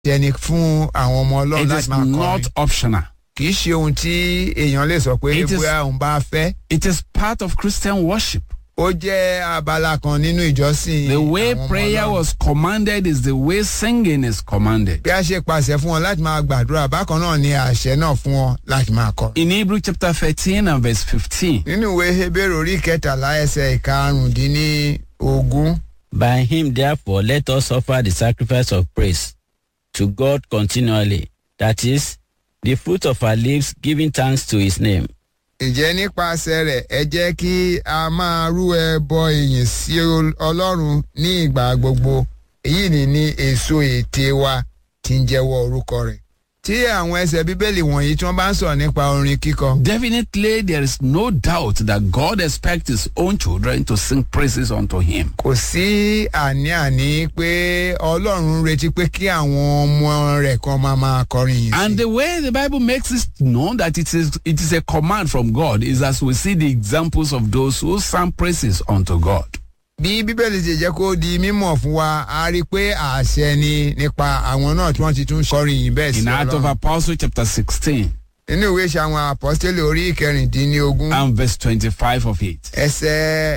jẹni fún àwọn ọmọ ọlọ́run It láti is máa kọrin not optional. kì í ṣe ohun tí èèyàn lè sọ pé It is- bóyá òun bá fẹ́ It is part of Christian worship. ó jẹ́ abala kan nínú ìjọsìn The way àwọn ọmọ prayer Ọlọ́run. was commanded is the way singing is commanded. bí a ṣe pàṣẹ fún wọn láti máa gbàdúrà bákan náà ni àṣẹ náà fún wọn láti máa kọ. In Hebrew chapter 13 and verse 15, nínú ìwé hebrew orí kẹtàlá ẹsẹ̀ ìkarùndínlógún By him, therefore, let us offer the sacrifice of praise to God continually. That is, the fruit of our lips, giving thanks to his name. ǹjẹ́ nípasẹ̀ rẹ̀ ẹ jẹ́ kí a máa rú ẹbọ ìyìn sí Ol- ọlọ́run ní ìgbà gbogbo èyí ni ní èso ète wa tí ń jẹ́wọ́ orúkọ rẹ̀. tí àwọn ẹsẹ̀ bíbélì wọ̀nyí tí wọ́n bá ń sọ̀rọ̀ nípa orin kíkọ definitely there is no doubt that God expects his own children to sing praises unto him. kò sí àní-àní pé ọlọ́run ń retí pé kí àwọn ọmọ rẹ̀ kan máa máa kọrin yìí And sí. the way the Bible makes it known that it is it is a command from God is as we see the examples of those who sang praises unto God. bí bíbélì ti jẹ́ kó di mímọ̀ fún wa a rí i pé àṣẹ ni nípa àwọn náà tí wọ́n ti tún kọrin yìí bẹ́ẹ̀ sí In Acts of ọlọ́run. Apostles chapter 16 nínú ìwé ìṣe àwọn àpọ́stélì orí ìkẹrìndínlógún and verse 25 of it. ẹsẹ̀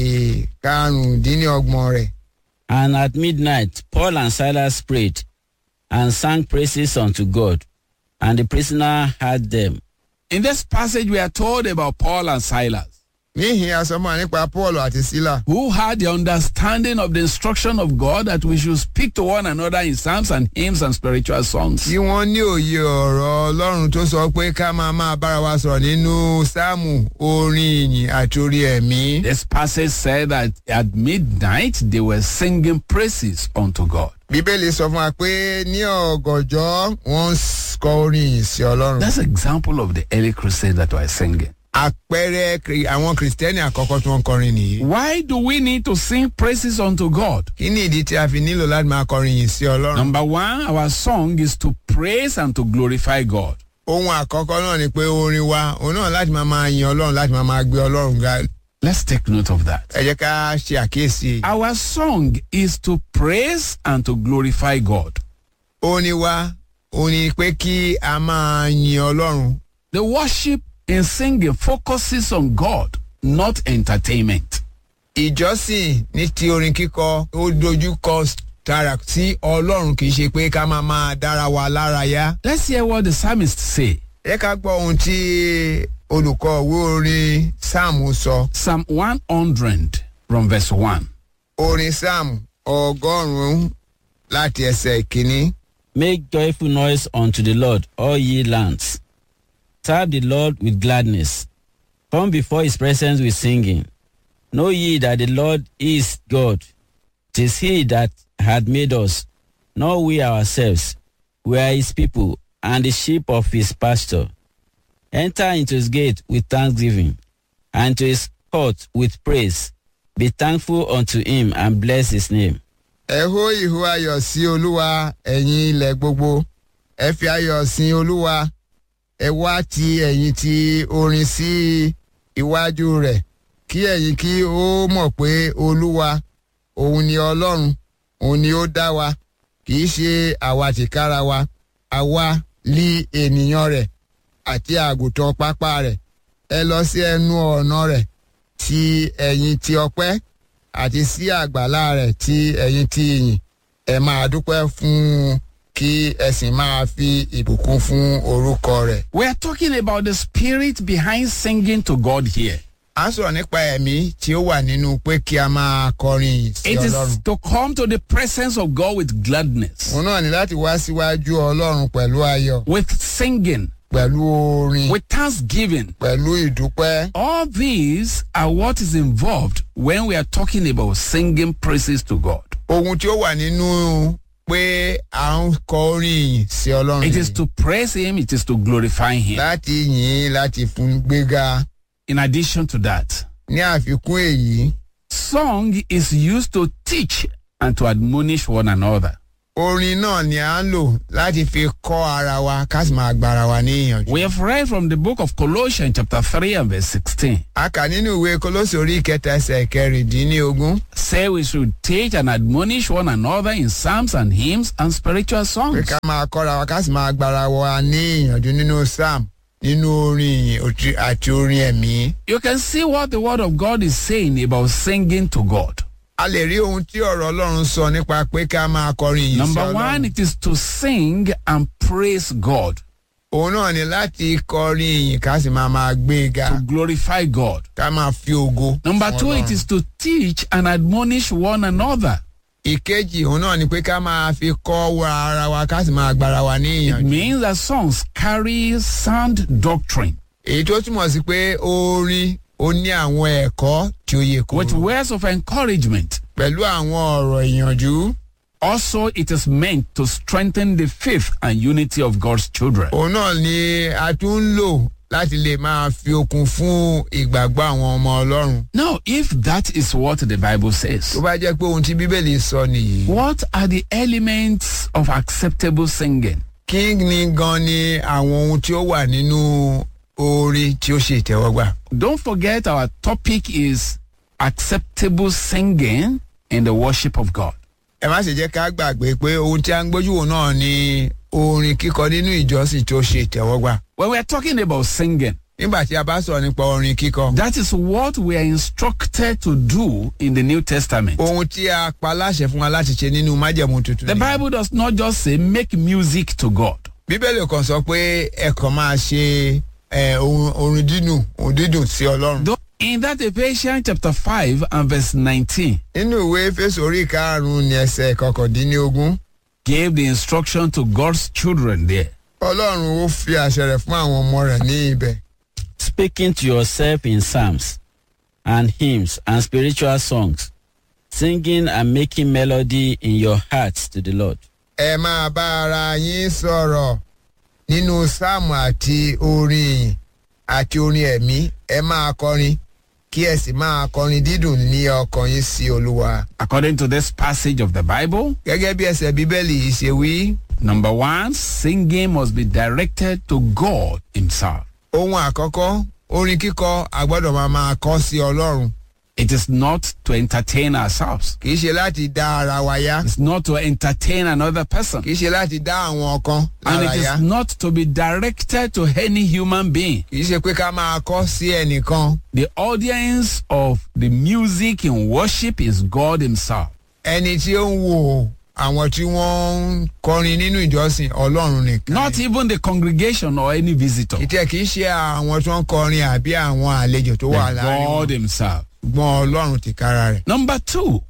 ìkarùndínlọ́gbọ̀n rẹ̀. And at midnight, Paul and Silas prayed and sang praises unto God, and the prisoner heard them. In this passage we are told about Paul and Silas níhìn asọ́mọ́ nípa paul àti sílà who had the understanding of the instruction of God that we should speak to one another in psalms and hymns and spiritual songs. tí wọ́n ní òye ọ̀rọ̀ ọlọ́run tó sọ pé ká máa máa bára wa sọ̀rọ̀ nínú sáàmù orin ìyìn àti orí ẹ̀mí. This passage said that at midnight they were singing praises unto God. bíbélì sọ fún wa pé ní ọ̀gànjọ́ wọ́n ń kọ orin ìyìn sí ọlọ́run. That's an example of the early crusades that were singing. àpẹẹrẹ kri- àwọn kìrìsìtẹ́nì àkọ́kọ́ tí wọ́n ń kọrin nìyí. Why do we need to sing praises unto God? kí ni ìdí tí a fi nílò láti máa kọrin yìí sí ọlọ́run. Number one, our song is to praise and to glorify God. ohun àkọ́kọ́ náà ni pé orin wa òun náà láti máa máa yin ọlọ́run láti máa máa gbé ọlọ́run ga. Let's take note of that. ẹ jẹ́ ká ṣe àkíyèsí. Our song is to praise and to glorify God. orin wa òun ni pé kí a máa yin ọlọ́run. The worship in singing focuses on God, not entertainment. ìjọsìn ní ti orin kíkọ ó dojú kọ tààrà sí ọlọ́run kì í ṣe pé ká máa máa dára wa lára yá. Let's hear what the psalmist say. ẹ ká gbọ́ ohun tí olùkọ́ òwe orin sáàmù sọ. Psalm 100 from verse 1. orin sáàmù ọgọ́rùn-ún láti ẹsẹ̀ ìkíní. Make joyful noise unto the Lord, all ye lands. Serve the Lord with gladness. Come before his presence with singing. Know ye that the Lord is God. Tis he that had made us, not we ourselves. We are his people, and the sheep of his pasture. Enter into his gate with thanksgiving, and to his court with praise. Be thankful unto him, and bless his name. ẹ hó ìhó ayọ̀ sí olúwa ẹ̀yin ilẹ̀ gbogbo ẹ fi ayọ̀ sin olúwa ẹ wá ti ẹ̀yin ti orin sí iwájú rẹ̀ kí ẹ̀yin kí ó mọ̀ pé olúwa òun ni ọlọ́run òun ni ó dá wa kì í ṣe àwa tìkára wa àwa lí ènìyàn rẹ̀ àti àgùntàn pápá rẹ̀ ẹ lọ sí ẹnu ọ̀nà rẹ̀ ti ẹ̀yin ti ọpẹ́ àti sí àgbàlá rẹ̀ tí ẹ̀yin ti yìn ẹ máa dúpẹ́ fún un kí ẹ sì máa fi ìbùkún fún orúkọ rẹ̀. We are talking about the spirit behind singing to God here. a ń sọ̀rọ̀ nípa ẹ̀mí tí ó wà nínú pé kí a máa kọrin yìí sí It is ọlọ́run. to come to the presence of God with gladness, òun náà ní láti wá síwájú ọlọ́run pẹ̀lú ayọ̀ with singing, pẹ̀lú orin with thanksgiving. pẹ̀lú ìdúpẹ́. All these are what is involved when we are talking about singing praises to God. ohun tí ó wà nínú pé à ń kọ orin yìí sí ọlọ́run It is yìí. to praise Him, it is to glorify Him. láti yìn ín, láti fún gbéga. In addition to that, ní àfikún èyí song is used to teach and to admonish one another. orin náà ni à ń lò láti fi kọ́ ara wa ká sì máa gbára wa ní ìyànjú. We have read from the book of Colossians, chapter 3 and verse 16. a kà nínú ìwé Kólósì orí ìkẹta ẹsẹ̀ kẹrìndínlógún Say we should teach and admonish one another in psalms and hymns and spiritual pé songs. ká máa kọ́ra wa ká sì máa gbára wa ní ìyànjú nínú psalm nínú orin ìyìn òtí- àti orin ẹ̀mí. You can see what the word of God is saying about singing to God. a lè rí ohun tí ọ̀rọ̀ Ọlọ́run sọ nípa pé ká máa kọrin yìí sí Number one, Ọlọ́run. it is to sing and praise God, òun náà ni láti kọrin ìyìn ká sì máa máa gbé e ga to glorify God. ká máa fi ògo. Number fún two, it Ọlọ́run. is to teach and admonish one another. ìkejì òun náà ni pé ká máa fi kọ́ wa ara wa ká sì máa gbára wa ní It ìyànjú. means that songs carry sound doctrine èyí tó túmọ̀ sí pé orin ó ní àwọn ẹ̀kọ́ tí ó yẹ with kó words of encouragement. pẹ̀lú àwọn ọ̀rọ̀ ìyànjú. Also, it is meant to strengthen the faith and unity of God's children. òun náà ni a tún ń lò láti lè máa fi okun fún ìgbàgbọ́ àwọn ọmọ Ọlọ́run. Now, if that is what the Bible says, tó bá jẹ́ pé ohun tí Bíbélì sọ nìyí. what are the elements of acceptable singing? kí ni gan ni àwọn ohun tí ó wà nínú orin tí ó ṣe ìtẹ́wọ́gbà. Don't forget our topic is acceptable singing in the worship of God. ẹ má ṣe jẹ́ ká gbàgbé pé ohun tí a ń gbójú wò náà ni orin kíkọ nínú ìjọsìn tó ṣe ìtẹ́wọ́gbà. When we're talking about singing, nígbà tí a bá sọ̀rọ̀ nípa orin kíkọ. that is what we are instructed to do in the New Testament. ohun tí a pa láṣẹ fún wa láti ṣe nínú májẹ̀mú tuntun. The ni. Bible does not just say make music to God. bíbélì kan sọ pé ẹ kàn máa ṣe ẹ, ohun- orin dídùn ohun dídùn sí ọlọ́run. Though In that Ephesians chapter 5 and verse 19 nínú ìwé Éfésù orí karùn-ún ní ẹsẹ̀ kọkàndínlógún gave the instruction to God's children there. ọlọ́run ó fi àṣẹ rẹ̀ fún àwọn ọmọ rẹ̀ ní ibẹ̀. speaking to yourself in psalms and hymns and spiritual songs, singing and making melody in your hearts to the Lord. ẹ máa bá ara yín sọ̀rọ̀ nínú sáàmù àti orin ìyìn àti orin ẹ̀mí ẹ máa kọrin kí ẹ sì máa kọrin dídùn ní ọkàn yín sí olúwa. According to this passage of the Bible, gẹ́gẹ́ bí ẹsẹ̀ bíbélì yìí ṣe wí number one, singing must be directed to God Himself. ohun àkọ́kọ́ orin kíkọ a gbọ́dọ̀ máa máa kọ sí ọlọ́run It is not to entertain ourselves. kì í ṣe láti dá ara wa yá It's not to entertain another person. kì í ṣe láti dá àwọn kan And lára it yá is not to be directed to any human being. kì í ṣe pé ká máa kọ sí ẹnìkan The audience of the music in worship is God Himself. ẹni tí ó ń wo àwọn tí wọ́n ń kọrin nínú ìjọsìn ọlọ́run nìkan Not ni. even the congregation or any visitor. ìtẹ̀ kì í ṣe àwọn tí wọ́n ń kọrin àbí àwọn àlejò tó wà But láàrin God wọn Himself. gbọ́n ọlọ́run ti kára rẹ̀. Number two,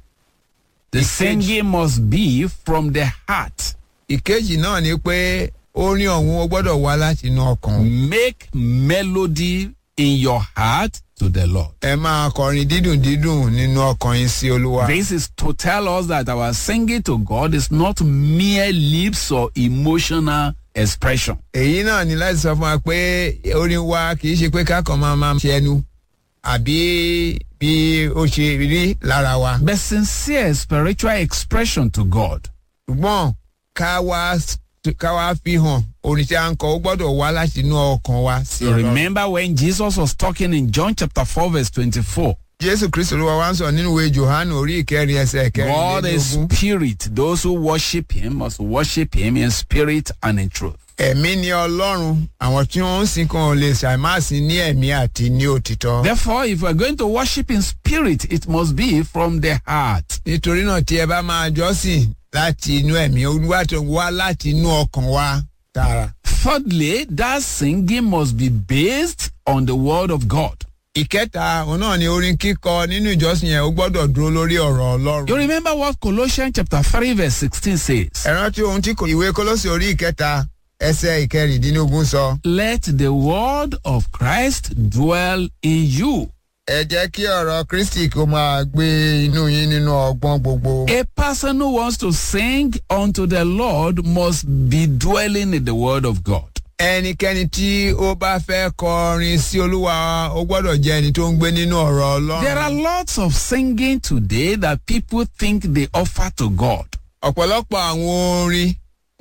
the Ìkejì. singing must be from the heart. ìkejì náà ni pé orin ọ̀hún ó gbọ́dọ̀ wá láti inú ọkàn. Make melody in your heart to the Lord. ẹ máa kọrin dídùn dídùn nínú ọkàn yín sí olúwa. This is to tell us that our singing to God is not mere lips or emotional expression. èyí náà ni láti sọ fún wa pé orin wa kì í ṣe pé kákan máa máa ṣe ẹnu àbí bí ó ṣe rí lára wa. But sincere spiritual expression to God. ṣùgbọ́n ká wá ká wá fi hàn orin tí a ń kọ ó gbọ́dọ̀ wá láti inú ọkàn wa sí You ọlọ́run. remember when Jesus was talking in John chapter 4 verse 24. jésù kristu olúwa wa ń sọ nínú ìwé johannu orí ìkẹrin ẹsẹ̀ God is kẹrìnlélógún. spirit. Those who worship him must worship him in spirit and in truth. ẹ̀mí ni ọlọ́run àwọn tí wọ́n ń sìn kan ò lè ṣàìmáàsì ní ẹ̀mí àti ní òtítọ́. Therefore, if we're going to worship in spirit, it must be from the heart. nítorí náà tí ẹ bá máa jọ́sìn láti inú ẹ̀mí olúwa tó wá láti inú ọkàn wa tààrà. Thirdly, that singing must be based on the word of God. ìkẹta òun náà ni orin kíkọ nínú ìjọsìn yẹn ó gbọ́dọ̀ dúró lórí ọ̀rọ̀ You ọlọ́run. remember what Colossians chapter 3 verse 16 says? ẹ rántí ohun tí kò- ìwé kólósì orí ìkẹta ẹsẹ̀ ìkẹrìndínlógún sọ. Let the word of Christ dwell in you. ẹ jẹ́ kí ọ̀rọ̀ kristi kó máa gbé inú yín nínú ọgbọ́n gbogbo. A person who wants to sing unto the Lord must be dwelling in the word of God. ẹnikẹ́ni tí ó bá fẹ́ kọrin sí olúwa ó gbọ́dọ̀ jẹ́ ẹni tó ń gbé nínú ọ̀rọ̀ There are ọlọ́run. lots of singing today that people think they offer to God. ọ̀pọ̀lọpọ̀ àwọn orin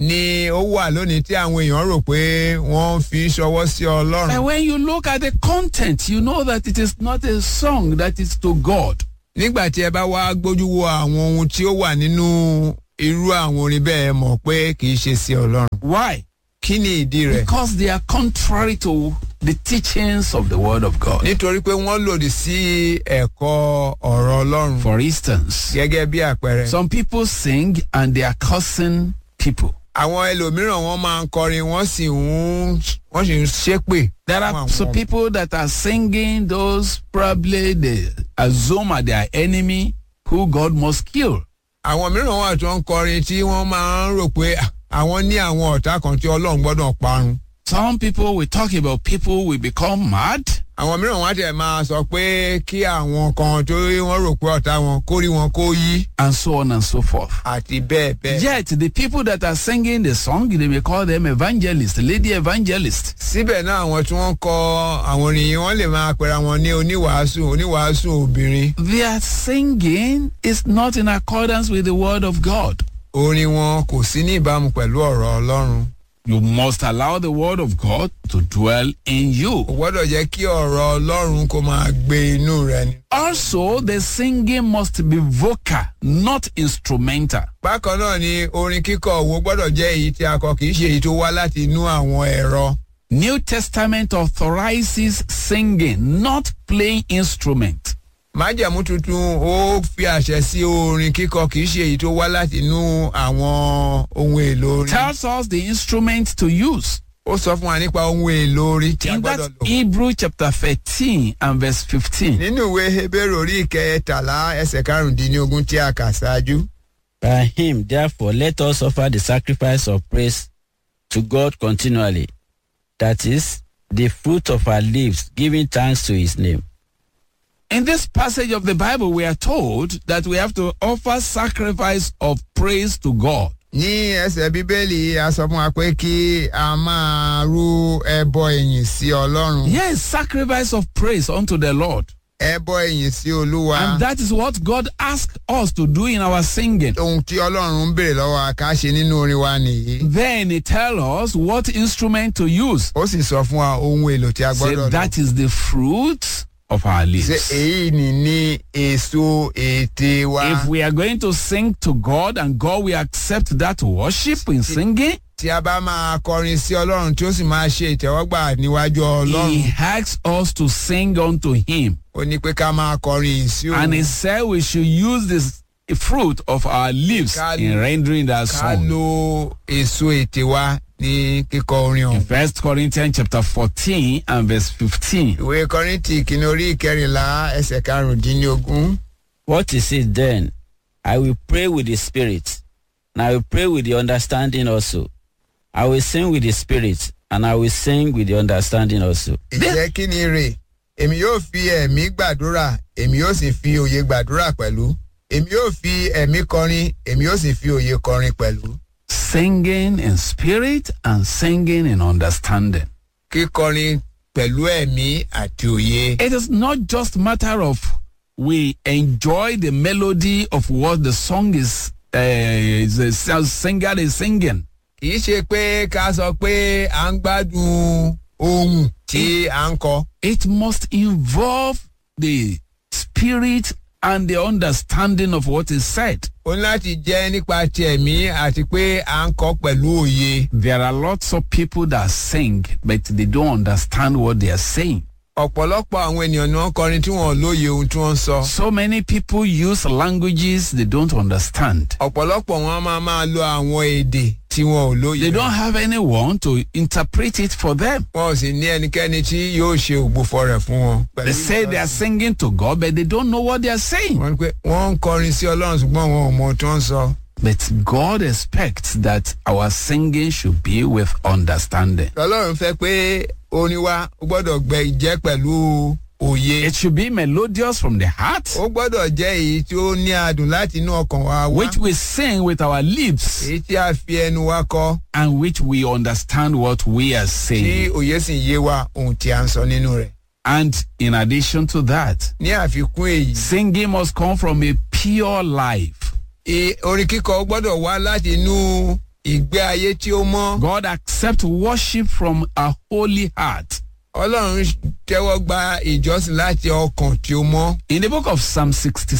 ni ó wà lónìí tí àwọn èèyàn rò pé wọ́n fi ń ṣọwọ́ sí ọlọ́run. And when you look at the content, you know that it is not a song that is to God. nígbà tí ẹ bá wá gbójú wo àwọn ohun tí ó wà nínú irú àwọn orin bẹ́ẹ̀ ẹ mọ̀ pé kì í ṣe sí ọlọ́run. Why? kí ni ìdí rẹ̀? Because they are contrary to the teachings of the Word of God. nítorí pé wọ́n lòdì sí ẹ̀kọ́ ọ̀rọ̀ ọlọ́run. For instance, gẹ́gẹ́ bí àpẹẹrẹ. some people sing and they are cursing people. àwọn ẹlòmíràn wọn máa ń kọrin wọ́n sì ń wọ́n sì ń ṣépè. There fún are àwọn some people that are singing those probably they assume are their enemy who God must kill. àwọn mìíràn wà tó ń kọrin tí wọ́n máa ń rò pé "Ah, àwọn ní àwọn ọ̀tá kan tí ọlọ́run gbọ́dọ̀ parun. Some people will talk about people will become mad. àwọn mìíràn wá tẹ̀ máa sọ pé kí àwọn kan tó wọ́n rò pé ọ̀tá wọn kó rí wọn kó yí and so on and so forth. àti bẹ́ẹ̀ bẹ́ẹ̀. Yet the people that are singing the song, they may call them evangelists, lady evangelists. síbẹ̀ náà àwọn tí wọ́n kọ àwọn orin yìí wọ́n lè máa pera wọn ní oníwàásù oníwàásù obìnrin. Their singing is not in accordance with the word of God. orin wọn kò sí ní ìbámu pẹ̀lú ọ̀rọ̀ ọlọ́run. You must allow the word of God to dwell in kò you. gbọ́dọ̀ jẹ́ kí ọ̀rọ̀ ọlọ́run kó máa gbé inú rẹ ni. Also, the singing must be vocal, not instrumental. bákan náà ni orin kíkọ òwò gbọ́dọ̀ jẹ́ èyí tí a kọ kì í ṣe èyí tó wá láti inú àwọn ẹ̀rọ. New Testament authorizes singing, not playing instrument. májẹ̀mú tuntun ó fi àṣẹ sí orin kíkọ kì í ṣe èyí tó wá láti inú àwọn ohun èlò orin. Tells us the instrument to use. ó sọ fún wa nípa ohun èlò orin tí a In that gbọ́dọ̀ lò. Hebrew chapter 13 and verse 15. nínú ìwé hebrew orí ìkẹtàlá ẹsẹ̀ karùndínlógún tí a kà ṣáájú. By him, therefore, let us offer the sacrifice of praise to God continually. That is, the fruit of our lips, giving thanks to his name. In this passage of the Bible, we are told that we have to offer sacrifice of praise to God. ní ẹsẹ̀ bíbélì a sọ fún wa pé kí a máa rú ẹbọ ìyìn sí ọlọ́run. Yes, sacrifice of praise unto the Lord. ẹbọ ìyìn sí olúwa. And that is what God asked us to do in our singing. ohun tí ọlọ́run ń béèrè lọ́wọ́ wa ká ṣe nínú orin wa nìyí. Then he tell us what instrument to use. ó sì sọ fún wa ohun èlò tí a Say gbọ́dọ̀ lò. that is the fruit of our ṣe lips. èyí ni ní èso ète wa. If we are going to sing to God and God will accept that worship in singing, tí a bá máa kọrin sí ọlọ́run tí ó sì máa ṣe ìtẹ́wọ́gbà níwájú ọlọ́run. He asks us to sing unto Him. ó ní pé ká máa kọrin yìí sí And He òun. said we should use this fruit of our lips Ká- in rendering that ká song. lo èso ète wa ní kíkọ orin In ọ̀hún. First Corinthians chapter 14 and verse 15. ìwé kọrìntì kìíní orí ìkẹrìnlá ẹsẹ̀ karùndínlógún. What is it then? I will pray with the spirit, and I will pray with the understanding also. I will sing with the spirit, and I will sing with the understanding also. ìjẹ́ kí ni rè èmi yóò fi ẹ̀mí gbàdúrà èmi yóò sì fi òye gbàdúrà pẹ̀lú èmi yóò fi ẹ̀mí kọrin èmi yóò sì fi òye kọrin pẹ̀lú. Singing in spirit and singing in understanding. kíkọrin pẹ̀lú ẹ̀mí àti òye. It is not just matter of we enjoy the melody of what the song is, uh, is the singer is singing. kì í ṣe pé ká sọ pé à ń gbádùn ohun tí à ń kọ. It must involve the spirit and the understanding of what is said. ó ní láti jẹ́ nípa ti ẹ̀mí àti pé à ń kọ pẹ̀lú òye. There are lots of people that sing, but they don't understand what they are saying. ọ̀pọ̀lọpọ̀ àwọn ènìyàn ni wọ́n kọrin tí wọ́n ò lóye ohun tí wọ́n ń sọ. So many people use languages they don't understand. ọ̀pọ̀lọpọ̀ wọn máa máa lo àwọn èdè tí wọn ò lóye. They don't have anyone to interpret it for them. wọn ò sì ní ẹnikẹ́ni tí yóò ṣe ògbófọ̀ rẹ̀ fún wọn. They say they are singing to God, but they don't know what they are saying. wọ́n ní pé wọ́n ń kọrin sí ọlọ́run ṣùgbọ́n wọn ò mọ ohun tí wọ́n ń sọ. But God expects that our singing should be with understanding. ọlọ́run fẹ́ pé orin wa ó gbọ́dọ̀ gbẹ jẹ́ pẹ̀lú òye. It should be melodious from the heart, ó gbọ́dọ̀ jẹ́ èyí tí ó ní adùn láti inú ọkàn wa wá. which we sing with our lips, èyí tí a fi ẹnu wa kọ and which we understand what we are tí saying. òye sì yé wa ohun tí a ń sọ nínú rẹ̀. And in addition to that, ní àfikún èyí singing must come from a pure life. I- orin kíkọ gbọ́dọ̀ wá láti inú ìgbé ayé tí ó mọ́. God accepts worship from a holy heart. ọlọ́run tẹ́wọ́ gba ìjọsìn láti ọkàn tí ó mọ́. In the book of Psalm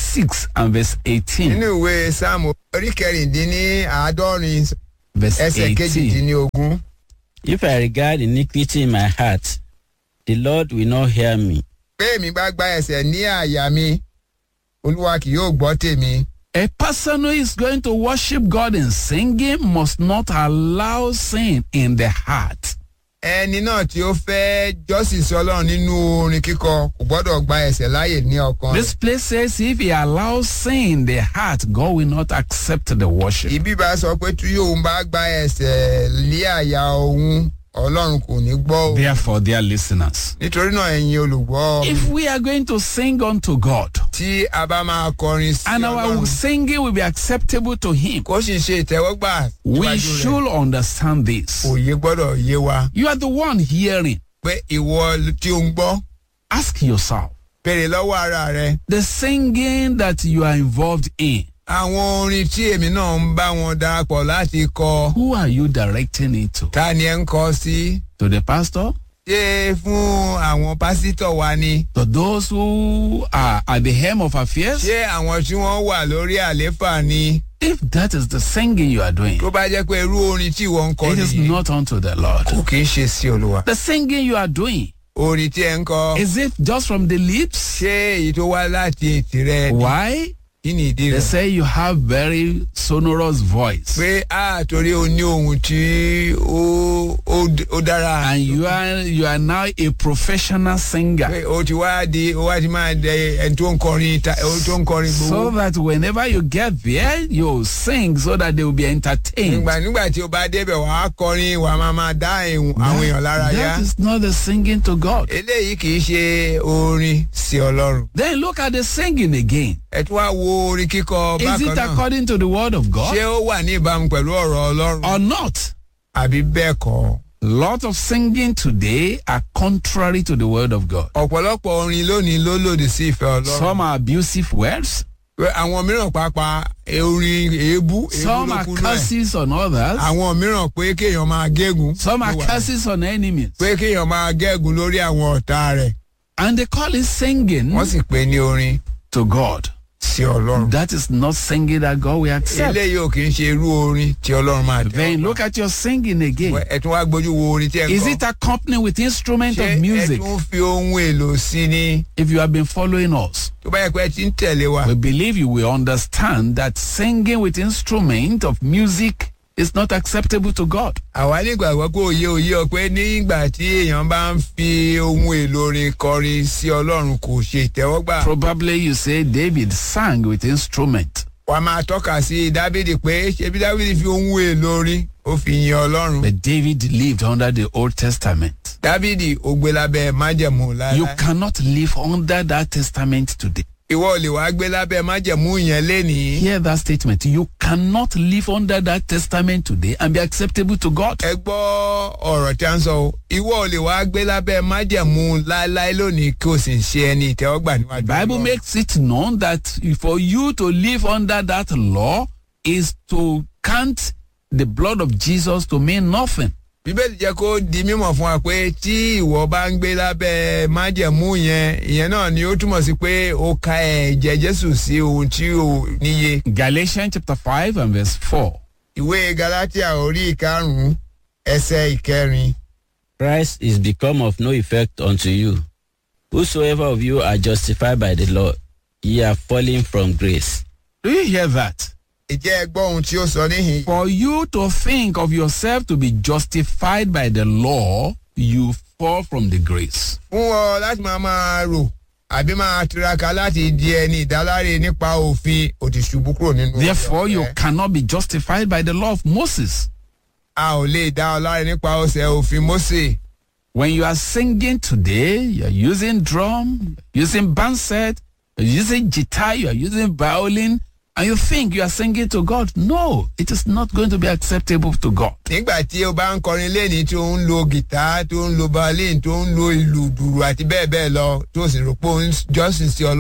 66 and verse 18, nínú ìwé sáàmù orí kẹrìndínláàádọ́rin verse ẹsẹ̀ 18, kejìdínlógún. If I regard iniquity in my heart, the Lord will not hear me. pé èmi bá gba ẹsẹ̀ ní àyà mi olúwa kì yóò gbọ́ tèmi. a person who is going to worship God in singing must not allow sin in the heart. ẹni náà tí ó fẹ́ jọ́sìn sí ọlọ́run nínú orin kíkọ kò gbọ́dọ̀ gba ẹsẹ̀ láàyè ní ọkàn This rẹ̀. place says if he allows sin in the heart, God will not accept the worship. ibi bá sọ pé tí òun bá gba ẹsẹ̀ lé àyà òun ọlọ́run kò ní gbọ́ o. Therefore, dear listeners, nítorí náà ẹ̀yin olùgbọ́ if we are going to sing unto God tí a bá máa kọrin sí and our ọlọ́run singing will be acceptable to Him, kó sì ṣe ìtẹ́wọ́gbà we síwájú rẹ̀ should understand this. òye gbọ́dọ̀ yé wa You are the one hearing. pé ìwọ tí ó ń gbọ́ Ask yourself béèrè lọ́wọ́ ara rẹ the singing that you are involved in, àwọn orin tí èmi náà ń bá wọn darapọ̀ láti kọ who are you directing it to? ta ni ẹ ń kọ sí To the pastor? ṣé fún àwọn pásítọ̀ wa ni to those who are at the helm of affairs, ṣé àwọn tí wọ́n wà lórí àléfà ni if that is the singing you are doing, tó bá jẹ́ pé irú orin tí ìwọ ń kọ it is nìyí not unto the Lord. kò kì í ṣe sí olúwa The singing you are doing, orin tí ẹ ń kọ is it just from the lips? ṣé èyí tó wá láti ètè rẹ Why? kí ni ìdí They rẹ say you have very sonorous voice pé a torí o ní ohun tí ó ó- ó dára and you are you are now a professional singer. pé o ti wá di o wá ti máa dẹ ẹni tó ń kọrin ta ẹni tó ń kọrin So gbowó. that whenever you get there, you sing so that they will be entertained. nígbà nígbà tí o bá débẹ̀ wà á kọrin wà á máa máa dá ìhùn àwọn èèyàn lára yá. That is not the singing to God. eléyìí kì í ṣe orin sí ọlọ́run. Then look at the singing again. ẹ tún wá wo orin kíkọ Is bákan it náà. according to the word of God ṣé ó wà ní ìbámu pẹ̀lú ọ̀rọ̀ ọlọ́run or not? àbí bẹ́ẹ̀ kọ́. lot of singing today are contrary to the word of God. ọ̀pọ̀lọpọ̀ orin lónìí ló lòdì sí ìfẹ́ ọlọ́run. Some are abusive words, Pé àwọn mìíràn pàápàá orin èébú èébú some ló are kúnú ẹ̀. curses on others, àwọn mìíràn pé kéèyàn máa gégùn. some are ló wà. curses on enemies. pé kéèyàn máa gégùn lórí àwọn ọ̀tá rẹ̀. And they call it singing wọ́n sì pè ní orin to God. sí ọlọ́run. That is not singing that God will accept. eléyìí ò kì í ṣe irú orin tí ọlọ́run máa tẹ́ Then look at your singing again. ẹ tún wá gbójú wo orin tí ẹ ń Is kọ. it accompanied with instrument ṣé of ẹ music? tún fi ohun èlò sí ni If you have been following us, tó bá yẹ pé ẹ ti ń tẹ̀lé wa. we believe you will understand that singing with instrument of music is not acceptable to God. àwa nígbàgbọ́ pé òye òye ọ pé nígbà tí èèyàn bá ń fi ohun èlò orin kọrin sí ọlọ́run kò ṣe ìtẹ́wọ́gbà. Probably you say David sang with instrument. wàá máa tọ́ka sí dávidi pé ṣebí dávidi fi ohun èlò orin ó fi yin ọlọ́run. But David lived under the Old Testament. dávidi ó gbé lábẹ́ májẹ̀mú You láéláé. cannot live under that testament today. ìwọ ò lè wá gbé lábẹ́ májẹ̀mú yẹn lénìí. Hear that statement. You cannot live under that testament today and be acceptable to God. ẹ gbọ́ ọ̀rọ̀ tí a ń sọ o ìwọ ò lè wá gbé lábẹ́ májẹ̀mú láéláé lónìí kí o sì ń ṣe ẹni ìtẹ́wọ́gbà níwájú The Bible Ọlọ́run. makes it known that for you to live under that law is to count the blood of Jesus to mean nothing. bíbélì jẹ́ kó di mímọ̀ fún wa pé tí ìwọ bá ń gbé lábẹ́ májẹ̀mú yẹn ìyẹn náà ni ó túmọ̀ sí pé ó ka ẹ̀jẹ̀ jésù sí ohun tí ò níye. Galatians chapter 5 and verse 4. ìwé galatia orí ìkarùn-ún ẹsẹ̀ ìkẹrin. Christ is become of no effect unto you. Whosoever of you are justified by the law, ye are fallen from grace. Do you hear that? ìjẹ́ ẹ gbọ́ ohun tí ó sọ níhìn. For you to think of yourself to be justified by the law, you fall from the grace. fún ọ láti máa máa rò àbí máa tiraka láti di ẹni ìdáláre nípa òfin ó ti ṣubú kúrò nínú. Therefore, you ọ̀fẹ́. cannot be justified by the law of Moses. a ò lè dá ọ láre nípa ọsẹ òfin mósè. When you are singing today, you're using drum, you're using band set, you're using guitar, you're using violin, and you think you are singing to God. No, it is not going to be acceptable to God. nígbà tí o bá ń kọrin lẹ́ni tí o ń lo gìtá tó ń lo violin tó ń lo ìlù dùrù àti bẹ́ẹ̀ bẹ́ẹ̀ lọ tó sì rò pé o ń jọ́sìn sí ọlọ́run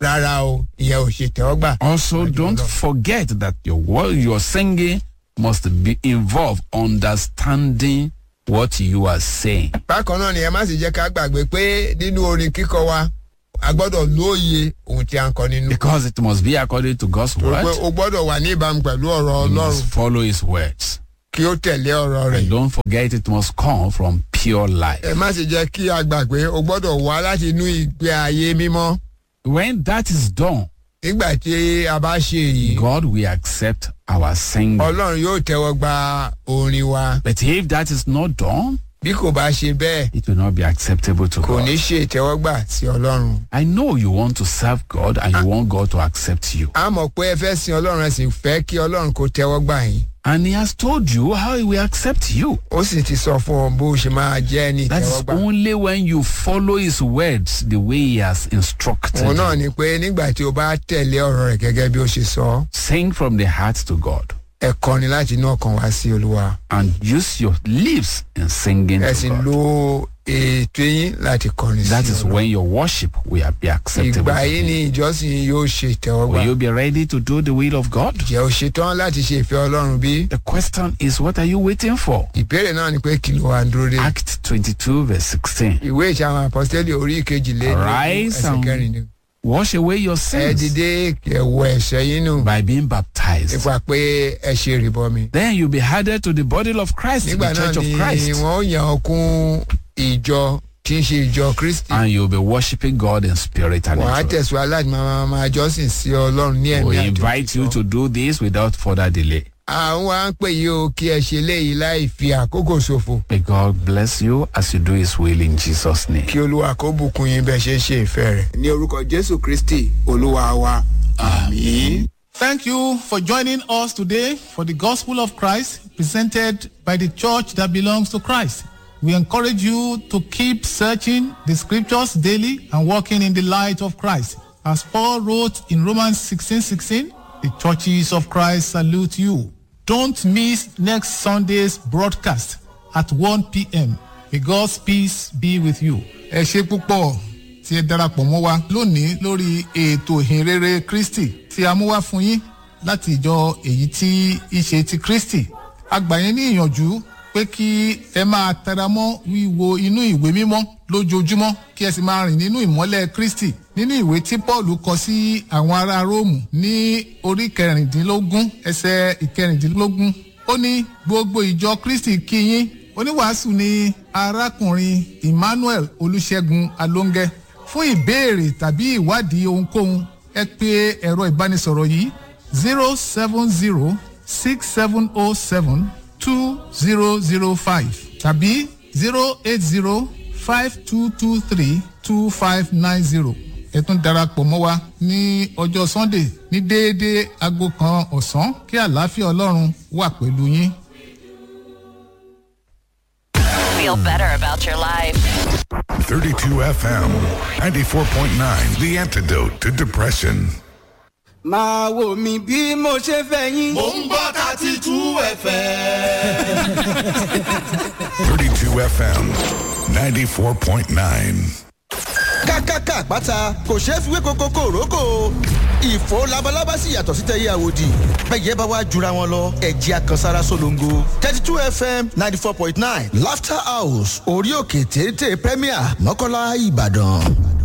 rárá o ìyẹn ò ṣe tẹ́wọ́gbà. Also, don't forget that your word, your singing must be involved understanding what you are saying. bákan náà ni ẹ má sì jẹ́ ká gbàgbé pé nínú orin kíkọ wa a gbọ́dọ̀ lóye ohun tí a ń kọ nínú. Because it must be according to God's Torí pé word. o gbọ́dọ̀ wà ní ìbámu pẹ̀lú ọ̀rọ̀ You ọlọ́run must follow his words. kí ó tẹ̀lé ọ̀rọ̀ rẹ̀. And don't forget it must come from pure life. ẹ má sì jẹ́ kí a gbàgbé o gbọ́dọ̀ wá láti inú ìgbé ayé mímọ́. When that is done, nígbà tí a bá ṣe èyí God will accept our singing. ọlọ́run yóò tẹ́wọ́ gba orin wa. But if that is not done, bí kò bá ṣe bẹ́ẹ̀ it will not be acceptable to kò ní God. ṣe ìtẹ́wọ́gbà sí ọlọ́run. I know you want to serve God and you want God to accept you. a mọ̀ pé ẹ fẹ́ sin ọlọ́run ẹ sì fẹ́ kí ọlọ́run kó tẹ́wọ́ gbà yín. And He has told you how He will accept you. ó sì ti sọ fún ọ bó ṣe máa jẹ́ ní That is ìtẹ́wọ́gbà. only when you follow His words the way He has instructed òun náà you. ni pé nígbà tí o bá tẹ̀lé ọ̀rọ̀ rẹ̀ gẹ́gẹ́ bí ó ṣe sọ Sing from the heart to God ẹ kọrin láti inú ọkàn wá sí olúwa and use your lips in singing ẹ sì to God. lo ètò yín láti kọrin That sí is olúwa. when your worship will be acceptable. ìgbà to yìí Him. ni ìjọsìn yóò ṣe ìtẹ́wọ́gbà. Will you be ready to do the will of God? jẹ́ o ṣetán láti ṣe ìfẹ́ ọlọ́run bí? The question is, what are you waiting for? ìbéèrè náà ni pé kí ló wà ń dúró dé. Act 22, verse 16. ìwé ìṣe àwọn àpọ́sítélì orí ìkejìlélógún Arise ẹsẹ̀ and kẹrin ni. Wash away your ẹ sins dìde ẹ̀wọ̀ ẹ̀ṣẹ̀ yín nù by being baptized. nípa pé ẹ ṣe ìrìbọmi. Then you'll be added to the body of Christ, the nígbà náà church of ni Christ. wọ́n yàn ọ́ kún ìjọ tí ń ṣe ìjọ kristi. And you'll be worshiping God in spirit and wàá in truth. tẹ̀síwájú láti máa máa jọ́sìn sí ọlọ́run ní ẹ̀mí We àti invite you òtítọ́. to do this without further delay. àwọn wa ń pè yí o kí ẹ ṣe léyìí láì fi àkókò ṣòfò. May God bless you as you do His will in Jesus' name. kí olúwa kó bùkún yín bẹ́ẹ̀ ṣe ń ṣe ìfẹ́ rẹ̀. ní orúkọ jésù kristi olúwa wa àmì. Thank you for joining us today for the Gospel of Christ presented by the church that belongs to Christ. We encourage you to keep searching the scriptures daily and walking in the light of Christ. As Paul wrote in Romans 16 16, the churches of Christ salute you. Don't miss next Sunday's broadcast at 1 p.m. May God's peace be with you. Ẹ ṣe púpọ̀ tí ẹ darapọ̀ mọ́ wa lónìí lórí ètò ìhìnrere Kristi tí a mú wá fún yín láti ìjọ èyí tí í ṣe ti Kristi. A gbà yín ní ìyànjú pé kí ẹ máa tẹra mọ́ wíwo inú ìwé mímọ́ lójoojúmọ́ kí ẹ sì máa rìn nínú ìmọ́lẹ̀ Kristi nínú ìwé tí Paul kọ sí àwọn ará Róòmù ní orí kẹrìndínlógún ẹsẹ̀ ìkẹrìndínlógún ó ní gbogbo ìjọ Kristi kí yín oníwàásù ni arákùnrin Emmanuel Olúṣẹ́gun Alóńgẹ́ fún ìbéèrè tàbí ìwádìí ohunkóhun ẹ pè ẹ̀rọ ìbánisọ̀rọ̀ yìí zero seven zero six seven oh seven two zero zero five tàbí zero eight zero five two two three two five nine zero ẹ tún darapọ̀ mọ́ wa ní ọjọ́ Sunday ní déédéé aago kan ọ̀sán kí àlàáfíà Ọlọ́run wà pẹ̀lú yín. Feel better about your life. 32 FM 94.9, the antidote to depression. máa wò mí bí mo ṣe fẹ́ yín. Mo ń gbọ́ thirty two ẹ̀fẹ̀. 32 FM 94.9. kákáká àpáta kò ṣeé fi wé koko kòrókò ìfò labalábá sì yàtọ̀ sí tẹ̀yẹ àwòdì bẹ́ẹ̀ bá wá jura wọn lọ ẹ̀jẹ̀ àkànsára solongo thirty two fm ninety four point nine laughter house orí òkè téńté premier mọ́kànlá ìbàdàn.